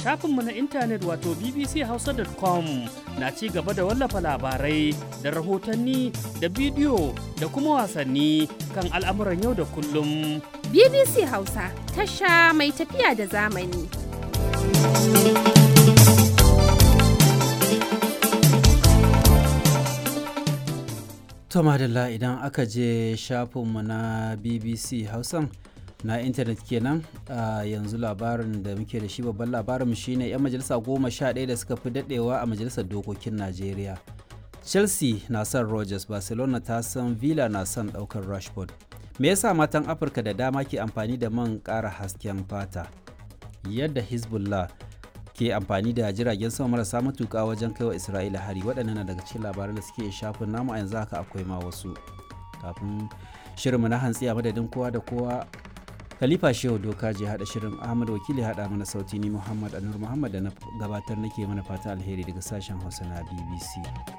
shafinmu na intanet wato bbchausa.com na ci gaba da wallafa labarai da rahotanni da bidiyo da kuma wasanni kan al'amuran yau da kullum. BBC Hausa tasha mai tafiya da zamani. To madalla idan aka je shafinmu na BBC Hausan na intanet kenan a yanzu labarin da muke da shi babban labarinmu shine 'yan majalisa goma sha ɗaya da suka fi daɗewa a majalisar dokokin Najeriya. Chelsea na son Rogers, Barcelona ta san Villa na son ɗaukar Rashford. Me yasa matan Afirka da dama ke amfani da man ƙara hasken fata? Yadda Hezbollah ke amfani da jiragen sama marasa matuƙa wajen kaiwa Isra'ila hari waɗannan na daga cikin labaran da suke shafin namu a yanzu haka akwai ma wasu. Kafin shirinmu na hantsi a madadin kowa da kowa Khalifa Shehu Doka je haɗa shirin Ahmad Wakili haɗa mana sauti ni Muhammad Anur Muhammad da na gabatar nake mana fata alheri daga sashen Hausa na BBC.